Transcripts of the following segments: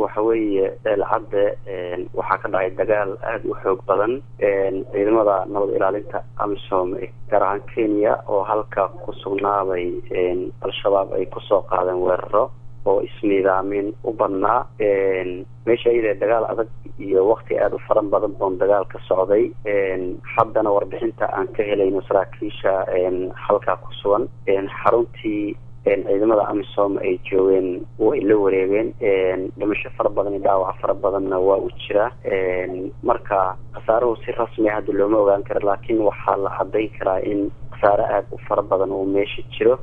waxa weeye eelcadde waxaa ka dhacay dagaal aada u xoog badan ciidamada nabad ilaalinta amisom gaar ahaan kenya oo halka ku sugnaaday al-shabaab ay kusoo qaadeen weeraro oo isniidaamin u badnaa meesha iyadee dagaal adag iyo wakti aada u faran badan boon dagaal ka socday haddana warbixinta aan ka helayno saraakiisha halkaa ku sugan xaruntii ciidamada amisom ay joogeen way la wareegeen dhimasho fara badan iyo dhaawac fara badanna waa u jiraa marka khasaaruhu si rasmia hadda looma ogaan karo laakiin waxaa la cadayn karaa in khasaare aada u fara badan uu meesha jiro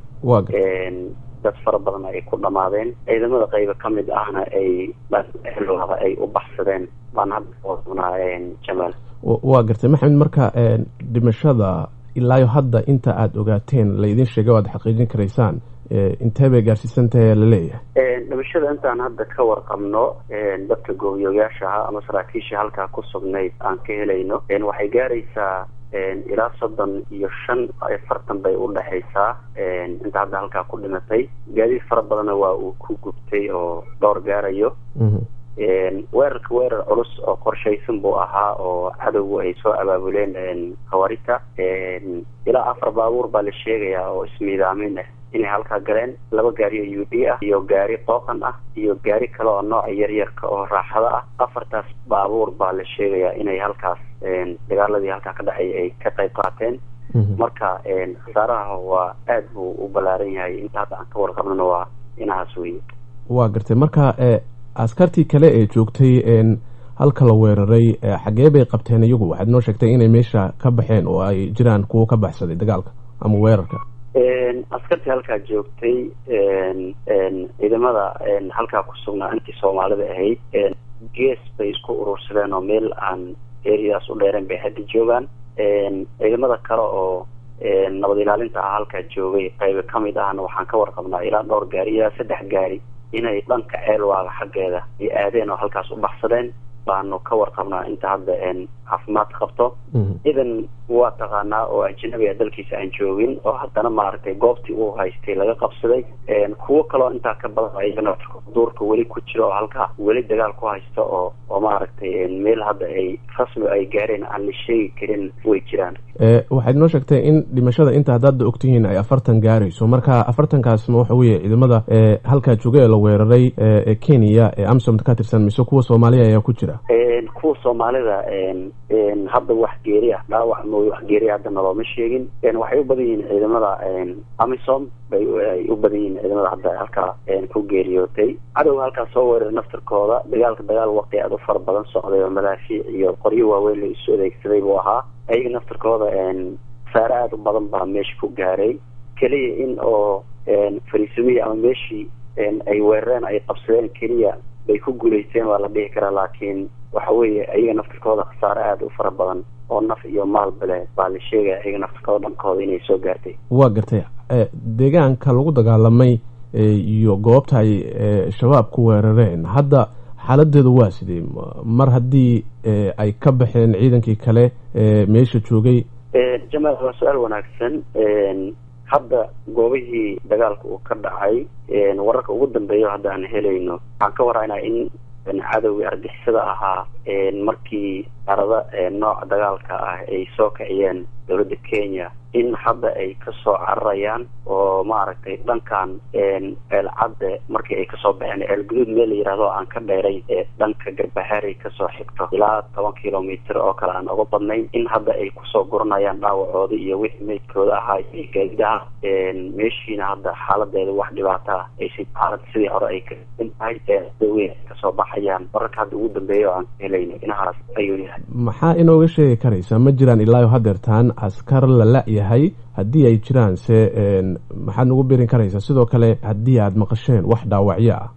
dad fara badan ay ku dhamaadeen ciidamada qayba ka mid ahna ay dhanlada ay u baxsadeen baan hadda oonaa jamaal waa gartay maxamed marka dhimashada ilaayo hadda inta aada ogaateen laydin sheegay o aad xaqiijin karaysaan intee bay gaarsiisantahay laleeyahay dhimashada intaan hadda ka warqabno dadka goobiyooyaasha ahaa ama saraakiisha halkaa ku sugnayd aan ka helayno waxay gaaraysaa ilaa soddon iyo shan afartan bay u dhexaysaa inta hadda halkaa ku dhimatay gaadiid fara badanna waa uu ku gubtay oo dhowr gaarayo weerarka weerar culus oo qorshaysan buu ahaa oo cadowgu ay soo abaabuleen khawaarita ilaa afar baabuur baa la sheegayaa oo ismiidaamin ah inay halkaa galeen laba gaari oo u d ah iyo gaari qooqan ah iyo gaari kale oo nooca yaryarka oo raaxada ah afartaas baabuur baa la sheegayaa inay halkaas dagaaladii halkaa ka dhacay ay ka qayb qaateen marka khasaaraha waa aada buu u ballaaran yahay inta hadda aan ka warqabnona waa inahaas weye waa gartay marka askartii kale ee joogtay halka la weeraray xagee bay qabteen iyagu waxaad noo sheegtay inay meesha ka baxeen oo ay jiraan kuwo ka baxsaday dagaalka ama weerarka askartii halkaa joogtay ciidamada halkaa ku sugnaa intii soomaalida ahayd gees bay isku urursadeen oo meel aan eriyadaas u dheereen bay hadda joogaan ciidamada kale oo nabad ilaalinta ah halkaa joogay qayba ka mid ahna waxaan ka warqabnaa ilaa dhowr gaari ilaa saddex gaari inay dhanka ceelwaaga xaggeeda ay aadeen oo halkaas u baxsadeen baanu ka warqabnaa inta hadda caafimaad qabto idan waa taqaanaa oo ajnabiga dalkiisa aan joogin oo haddana maaragtay goobtii uu haystay laga qabsaday kuwo kaloo intaa ka badan ayagana duurka weli ku jiro oo halkaa weli dagaal ku haysta oo oo maaragtay meel hadda ay rasmi ay gaareen aan la sheegi karin way jiraan waxaad noo sheegtay in dhimashada inta hadda hadda ogtihiin ay afartan gaarayso marka afartankaasma waxa weeye ciidamada halkaa jooga ee la weeraray ee kenya ee amsom ka tirsan mise kuwa soomaaliya ayaa ku jira kuwa soomaalida hadda wax geeri ah dhaawac mooy wax geeri hadda nalooma sheegin waxay u badan yihiin ciidamada amisom bay ay u badan yihiin ciidamada hadda halkaa ku geeriyootay cadowga halkaas soo weeraray naftarkooda dagaalka dagaal waqti aada u fara badan socday oo madaafiic iyo qoryo waaweyn la isu adeegsaday buu ahaa ayaga naftarkooda saare aada u badan baa meesha ku gaaray keliya in oo fariisimiya ama meeshii ay weerareen ay qabsadeen keliya bay ku guulaysteen waa la dhihi karaa laakiin waxa weeye ayaga naftarkooda khasaare aada u fara badan oo naf iyo maalba leh baa la sheegaya ayaga naftarkooda dhankooda inay soo gaartay waa gartay deegaanka lagu dagaalamay iyo goobta ay shabaab ku weerareen hadda xaaladeedu waa sidee mar haddii ay ka baxeen ciidankii kale meesha joogay jamaal waa su-aal wanaagsan hadda goobihii dagaalka uu ka dhacay wararka ugu dambeeya hadda aan helayno waxaan ka waraynaa in cadowgii argixisada ahaa markii arada nooca dagaalka ah ay soo kiciyeen dowladda kenya in hadda ay kasoo cararayaan oo maaragtay dhankan ceelcadde markii ay kasoo baxeen ceelguduud meel la yihahdo aan ka dheeray ee dhanka garbahaarey kasoo xigto ilaa toban kilomitr oo kale aan uga badnayn in hadda ay kusoo guranayaan dhaawacooda iyo wixii meydkooda ahaa iyo gaadidaha meeshiina hadda xaaladeeda wax dhibaata ah aysi xaalad sidii hore ay kain tahay eeweyn kasoo baxayaan wararka hadda ugu dambeeya oo aan ka helayno inahaas ayuu yahay maxaa inooga sheegi karaysaa ma jiraan ilaayo hadeertaan askar la la-yahay haddii ay jiraan se maxaad nagu birin karaysaa sidoo kale haddii aad maqasheen wax dhaawacyo ah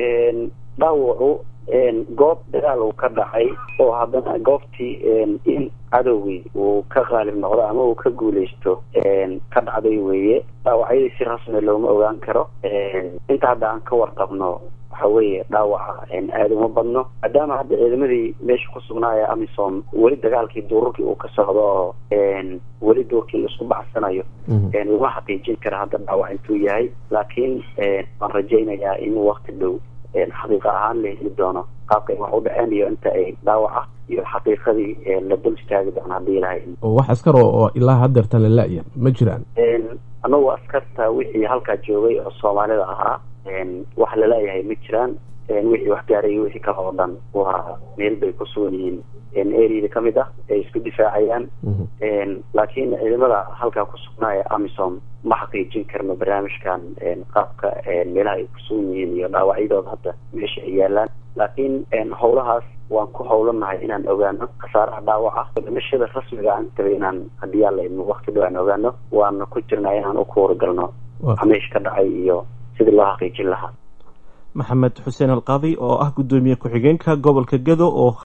dhaawacu goob dagaal uu ka dhacay oo haddana goobtii in cadowgii uu ka qaalib noqdo ama uu ka guuleysto ka dhacday weeye dhaawacyadii si rasmi looma ogaan karo inta hadda aan ka warqabno waxa weeye dhaawaca aada uma badno maadaama hadda ciidamadii meesha ku sugnaaya amisom weli dagaalkii duururkii uu ka socdo oo weli duurkii laisku bacsanayo lama xaqiijin kara hadda dhaawac intuu yahay laakiin waan rajaynayaa in wakti dhow xaqiiqa ahaan la heli doono qaabka ay wax u dhaceen iyo inta ay dhaawaca iyo xaqiiqadii la dul istaagi doono haddii ilahay oo wax askar oo ilaa hadeertan la la-ya ma jiraan anagu askarta wixii halkaa joogay oo soomaalida ahaa wax lala-yahay ma jiraan wixii wax gaarayay wixii kale oo dhan waa meel bay ku sugan yihiin areada kamid ah ay isku difaacayaan laakiin ciidamada halkaa ku sugnaaya amisom ma xaqiijin karno barnaamijkan qaabka meelaha ay ku sugan yihiin iyo dhaawacyadooda hadda meesha ay yaalaan laakiin howlahaas waan ku howlanahay inaan ogaano khasaaraha dhaawaca dhimashada rasmiga aan taba inaan haddii alla idmo wakti dhow aan ogaano waana ku jirnaa inaan u kuwaragalno meesha ka dhacay iyo sidii loo xaqiijin lahaa maxamed xuseen alqaadi oo ah guddoomiye ku-xigeenka gobolka gedo oo